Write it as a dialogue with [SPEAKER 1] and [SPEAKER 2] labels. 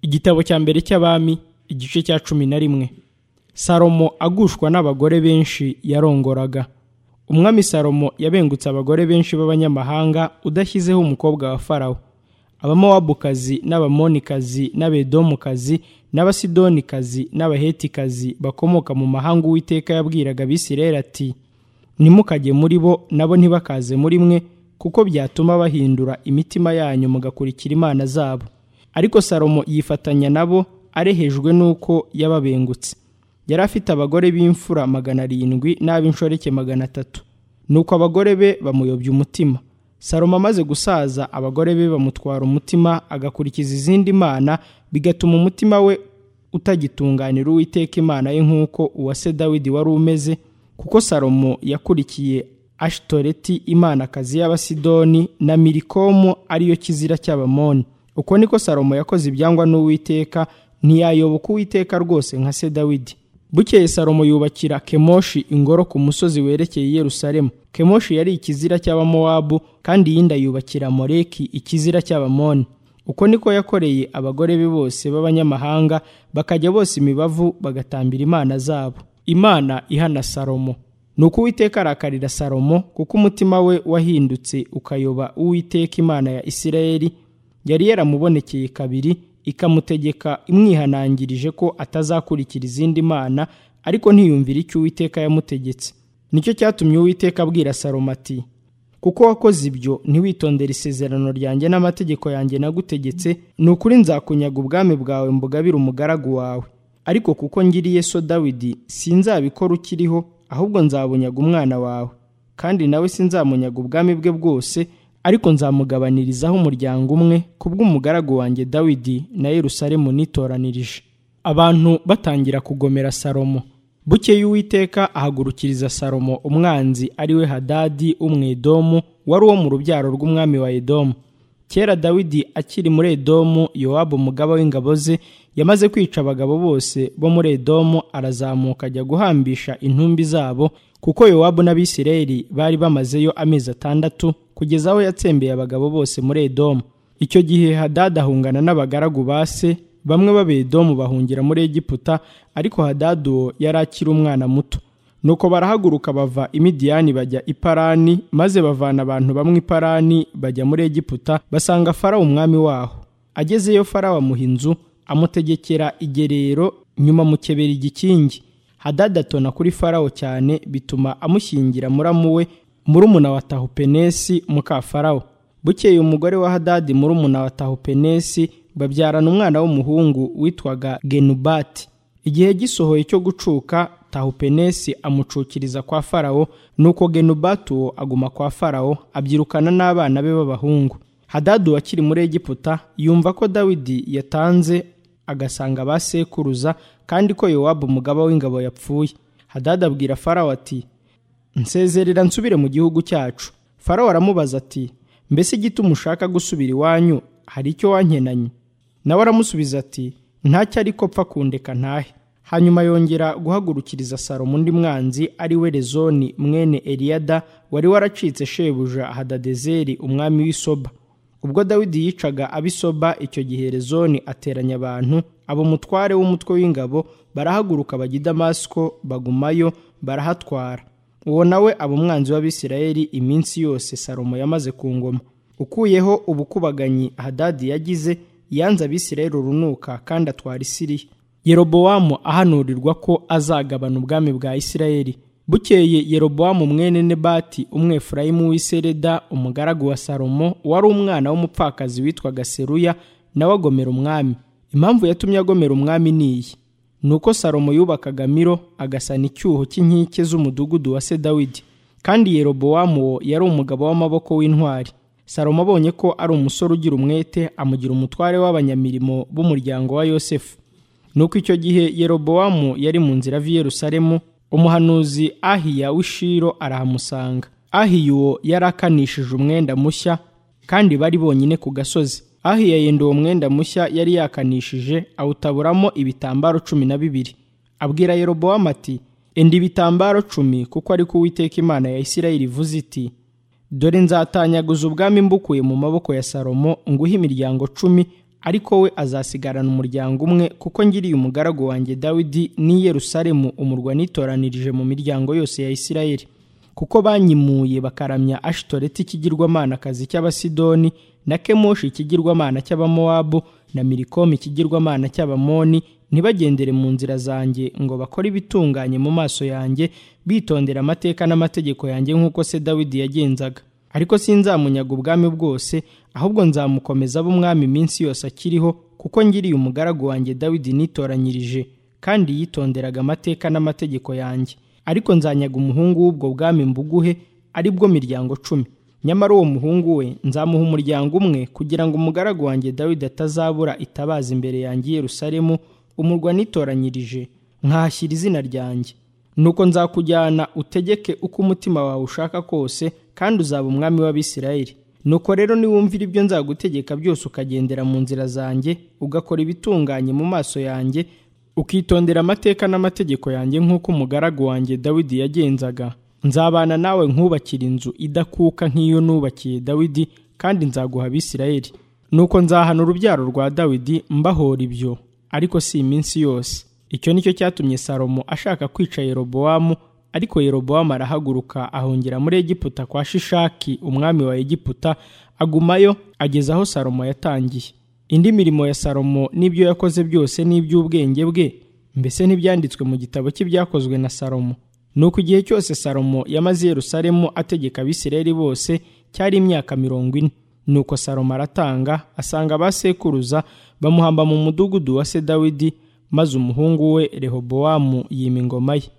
[SPEAKER 1] igitabo cya mbere cy'abami igice cya cumi na rimwe salomo agushwa n'abagore benshi yarongoraga umwami salomo yabengutse abagore benshi b'abanyamahanga udashyizeho umukobwa wa farawo abamowabukazi n'abamonikazi n'abedomukazi n'abasidonikazi n'abahetikazi bakomoka mu mahanga uwiteka yabwiraga abisirayeli ati nimukajye muri bo nabo ntibakaze muri mwe kuko byatuma bahindura imitima yanyu mugakurikira imana zabo ariko salomo yifatanya nabo arehejwe n'uko yababengutse yari afite abagore b'imfura magana arindwi n'ab'inshoreke magana atatu nuko abagore be bamuyobya umutima salomo amaze gusaza abagore be bamutwara umutima agakurikiza izindi mana bigatuma umutima we utagitunganira uwiteka imana ye nk'uko uwa se dawidi wari umeze kuko salomo yakurikiye ashitoreti imanakazi y'abasidoni na mirikomu ariyo kizira cy'abamoni uko niko salomo yakoze ibyangwa n'uwiteka ntiyayoboka uwiteka rwose nka se dawidi bukeye salomo yubakira kemoshi ingoro ku musozi werekeye i yerusalemu kemoshi yari ikizira cy'abamowabu kandi iyindi ayubakira moreki ikizira cy'abamoni uko niko yakoreye abagore be bose b'abanyamahanga bakajya bose imibavu bagatambira imana zabo imana ihana salomo ni uko uwiteka arakarira salomo kuko umutima we wahindutse ukayoba uwiteka imana ya isirayeli yari yaramubonekeye kabiri ikamutegeka imwihanangirije ko atazakurikira izindi mana ariko ntiyumvire icyo uwiteka yamutegetse nicyo cyatumye uwiteka abwira salomo ati kuko wakoze ibyo ntiwitondere isezerano ryanjye n'amategeko yanjye nagutegetse ni ukuri nzakunyaga ubwami bwawe mbugabire umugaragu wawe ariko kuko ngiriye so dawidi sinzabikora ukiriho ahubwo nzabunyaga umwana wawe kandi nawe sinzamunyaga ubwami bwe bwose ariko nzamugabanirizaho umuryango umwe ku bw'umugaragu wanjye dawidi na yerusalemu nitoranirije abantu batangira kugomera salomo bukeye uwiteka ahagurukiriza salomo umwanzi ari we hadadi umwedomu wari uwo mu rubyaro rw'umwami wa edomu kera dawidi akiri muri edomu yowabu umugaba w'ingabo ze yamaze kwica abagabo bose bo muri edomu arazamuka ajya guhambisha intumbi zabo kuko yowabu n'abisirayeli bari bamazeyo amezi atandatu kugeza aho yatsembeye abagabo bose muri edomu icyo gihe hadada ahungana n'abagaragu ba se bamwe b'abedomu bahungira muri egiputa ariko hadada uwo yari akiri umwana muto nuko barahaguruka bava imidiyani bajya iparani maze bavana abantu bamwe iparani bajya muri egiputa basanga farawo umwami waho agezeyo farawo amuha inzu amutegekera igerero nyuma mukebera igikingi hadada atona kuri farawo cyane bituma amushyingira muramu we murumuna wa tahupenesi muka farawo bukeye umugore wa hadadi murumuna wa tahupenesi babyarana umwana w'umuhungu witwaga genubati igihe gisohoye cyo gucuka tahupenesi amucukiriza kwa farawo nuko genubati uwo aguma kwa farawo abyirukana n'abana be b'abahungu hadadi wakiri muri egiputa yumva ko dawidi yatanze agasanga ba sekuruza kandi ko yowabu umugaba w'ingabo yapfuye hadadi abwira farawo ati nsezerera nsubire mu gihugu cyacu farawo aramubaza ati mbese igituma ushaka gusubira iwanyu hari icyo wankenanye nawe aramusubiza ati ntacyo ariko pfa kundeka ntahe hanyuma yongera guhagurukiriza salomo undi mwanzi ari we rezoni mwene eliyada wari waracitse shebuja hadadezeri umwami w'isoba ubwo dawidi yicaga abisoba icyo gihe rezoni ateranya abantu abo mutware w'umutwe w'ingabo barahaguruka bajya i damasiko bagumayo barahatwara uwo nawe aba umwanzi w'abisirayeli iminsi yose salomo yamaze ku ngoma ukuyeho ubukubaganyi hadadi yagize yanze abisirayeli urunuka kandi atwara isiriya yerobowamu ahanurirwa ko azagabana ubwami bwa isirayeli bukeye yerobowamu mwene nebati umwefurayimu w'isereda umugaragu wa salomo wari umwana w'umupfakazi witwaga seruya nawe agomera umwami impamvu yatumye agomera umwami ni iyi ni uko salomo yubakaga miro agasana icyuho cy'inkike z'umudugudu wa se dawidi kandi yerobowamu uwo yari umugabo w'amaboko w'intwari salomo abonye ko ari umusore ugira umwete amugira umutware w'abanyamirimo b'umuryango wa yosefu nuko icyo gihe yerobowamu yari mu nzira ava i yerusalemu umuhanuzi ahiya w'ishiro arahamusanga ahiya uwo yari akanishije umwenda mushya kandi bari bonyine ku gasozi ahiya yenda uwo mwenda mushya yari yakanishije awutaburamo ibitambaro cumi na bibiri abwira yerobowamu ati enda ibitambaro cumi kuko ariko uwiteka imana ya isirayeli ivuze iti dore nzatanyaguza ubwami mbukuye mu maboko ya salomo nguhe imiryango cumi ariko we azasigarana umuryango umwe kuko ngiriye umugaragu wanjye dawidi n'i yerusalemu umurwa nitoranirije mu miryango yose ya isirayeli kuko banyimuye bakaramya ashitoreti ikigirwamanakazi cy'abasidoni na kemoshi ikigirwamana cy'abamowabu na mirikomu ikigirwamana cy'abamoni ntibagendere mu nzira zanjye ngo bakore ibitunganye mu maso yanjye bitondera amateka n'amategeko yanjye nk'uko se dawidi yagenzaga ariko sinzamunyaga ubwami bwose ahubwo nzamukomeza abo umwami iminsi yose akiriho kuko ngiriye umugaragu wanjye dawidi nitoranyirije kandi yitonderaga amateka n'amategeko yanjye ariko nzanyaga umuhungu w'ubwo bwami mbuguhe ari bwo miryango cumi nyamara uwo muhungu we nzamuha umuryango umwe kugira ngo umugaragu wanjye dawidi atazabura itabaza imbere yanjye i yerusalemu umurwa nitoranyirije nkahashyira izina ryanjye nuko nzakujyana utegeke uko umutima wawe ushaka kose kandi uzaba umwami w'abisirayeli nuko rero niwumvira ibyo nzagutegeka byose ukagendera mu nzira zanjye ugakora ibitunganye mu maso yanjye ukitondera amateka n'amategeko yanjye nk'uko umugaragu wanjye dawidi yagenzaga nzabana nawe nkubakira inzu idakuka nk'iyo nubakiye dawidi kandi nzaguha abisirayeli nuko nzahana urubyaro rwa dawidi mbahora ibyo ariko si iminsi yose icyo nicyo cyatumye salomo ashaka kwica yerobowamu ariko yerobowamu arahaguruka ahongera muri egiputa kwa shishaki umwami wa egiputa agumayo ageza aho salomo yatangiye indi mirimo ya salomo n'ibyo yakoze byose n'iby'ubwenge bwe mbese ntibyanditswe mu gitabo cy'ibyakozwe na salomo nuko igihe cyose salomo yamaze i yerusalemu ategeka abisirayeli bose cyari imyaka mirongo ine nuko salomo aratanga asanga abasekuruza bamuhamba mu mudugudu wa se dawidi maze umuhungu we rehobowamu yima ingoma ye